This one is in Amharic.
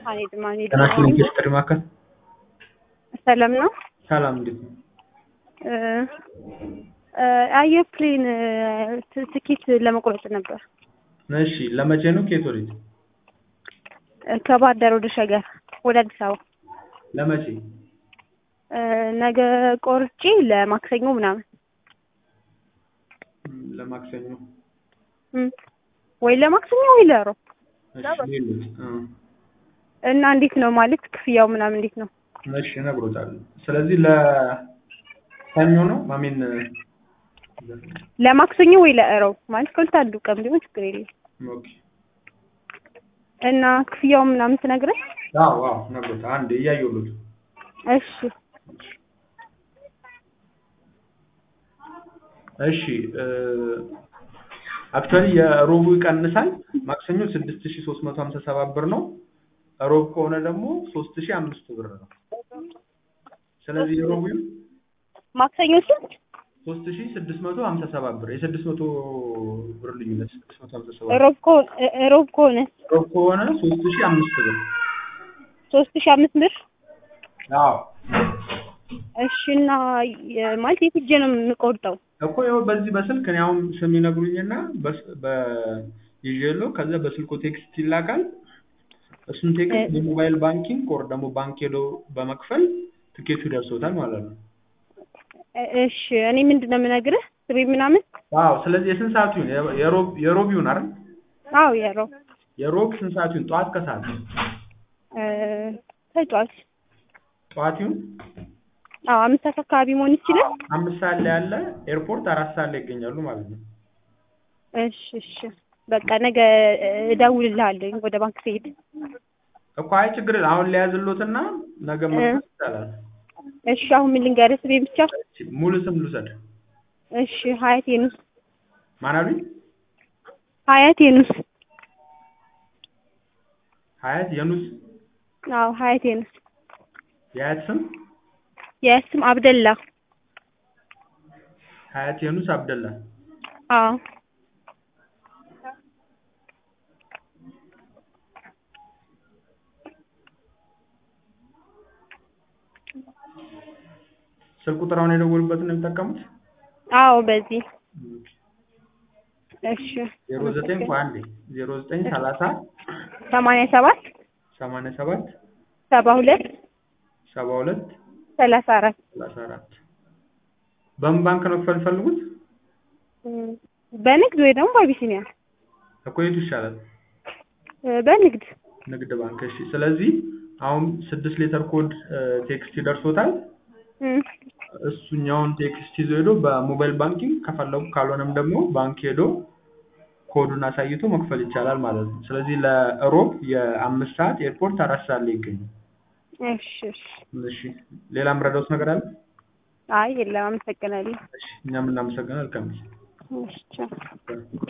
አልሄድም አልሄድም። ጤናሽን ኢንዱስትሪ ማዕከል ሰላም ነው። ሰላም፣ እንዴት ነው? አየርፕሌን ትኬት ለመቁረጥ ነበር። እሺ፣ ለመቼ ነው? ከየት ወዴት? ከባህር ዳር ወደ ሸገር ወደ አዲስ አበባ ለመቼ? ነገ ቆርጬ ለማክሰኞ ምናምን ም፣ ለማክሰኞ። እም፣ ወይ ለማክሰኞ ወይ ለሮብ እሺ፣ ሌሎች እ እና እንዴት ነው ማለት ክፍያው ምናምን እንዴት ነው? እሺ፣ እነግሮታለሁ። ስለዚህ ለሰኞ ነው ማሜን ለማክሰኞ ወይ ለእሮብ ማለት ከሁለት አንዱ ቀን ቢሆን ችግር የለም። ኦኬ። እና ክፍያው ምናምን ትነግረኝ? አዎ፣ አዎ፣ እነግሮታለሁ። አንዴ እያየሁት እሺ እሺ አክቹዋሊ የሮቡ ይቀንሳል። ማክሰኞ ስድስት ሺ ሶስት መቶ ሀምሳ ሰባት ብር ነው። ሮብ ከሆነ ደግሞ ሶስት ሺ አምስት ብር ነው። ስለዚህ የሮቡ ማክሰኞ ስንት? ሶስት ሺ ስድስት መቶ ሀምሳ ሰባት ብር የስድስት መቶ ብር ልዩነት ስድስት መቶ ሀምሳ ሰባት ሮብ ከሆነ ሮብ ከሆነ ሮብ ከሆነ ሶስት ሺ አምስት ብር ሶስት ሺህ አምስት ብር አዎ እሺ እና የ- ማለት የት ሄጄ ነው የምቆርጠው? እኮ ይኸው በዚህ በስልክ እኔ አሁን ስም ይነግሩኝና በስ- በ- ይዤለው ከዛ በስልኩ ቴክስት ይላካል። እሱን ቴክስት የሞባይል ባንኪንግ ወር ደግሞ ባንክ ሄዶ በመክፈል ትኬቱ ይደርሶታል ማለት ነው። እ- እሺ እኔ ምንድን ነው የምነግርህ ስቤ ምናምን? አዎ ስለዚህ የስንት ሰዓቱ ይሁን? የ- የሮብ የሮብ ይሁን አይደል? አዎ የሮብ የሮብ ስንት ሰዓቱ ይሁን? ጠዋት ከሰዓት? እ፣ ተጫዋች ጠዋት ይሁን? አዎ አምስት ሰዓት አካባቢ መሆን ይችላል። አምስት ሰዓት ላይ ያለ ኤርፖርት አራት ሰዓት ላይ ይገኛሉ ማለት ነው። እሺ እሺ በቃ ነገ እደውልልሃለሁ ወደ ባንክ ስሄድ። እኮ አይ ችግር የለም። አሁን ሊያዝሎትና ነገ መክፈል ይቻላል። እሺ አሁን ምን ልንገርህ ስቤ ብቻ? ሙሉ ስም ልውሰድ። እሺ ሀያት የኑስ ማን አሉኝ? ሀያት የኑስ ሀያት የኑስ አዎ ሀያት የኑስ የሀያት ስም የስም አብደላ ሀያት የኑስ አብደላ። አዎ ስልክ ቁጥር አሁን የደወሉበትን ነው የሚጠቀሙት? አዎ በዚህ እሺ ዜሮ ዘጠኝ ቆይ አንዴ ዜሮ ዘጠኝ ሰላሳ ሰማንያ ሰባት ሰማንያ ሰባት ሰባ ሁለት ሰባ ሁለት ሰላሳ አራት ሰላሳ አራት በምን ባንክ ነው ክፈል ፈልጉት? በንግድ ወይ ደግሞ በአቢሲኒያ እኮ የቱ ይሻላል? እ፣ በንግድ ንግድ ባንክ። እሺ ስለዚህ አሁን ስድስት ሌተር ኮድ ቴክስት ይደርሶታል። እም፣ እሱኛውን ቴክስት ይዞ ሄዶ በሞባይል ባንኪንግ ከፈለጉ ካልሆነም ደግሞ ባንክ ሄዶ ኮዱን አሳይቶ መክፈል ይቻላል ማለት ነው። ስለዚህ ለሮብ የአምስት ሰዓት ኤርፖርት አራት ሰዓት ላይ ይገኛል። እሺ እሺ እሺ ሌላ የምረዳውት ነገር አለ? አይ የለም አመሰግናለሁ እሺ እኛም እናመሰግናለን። መልካም ጊዜ። እሺ ቻው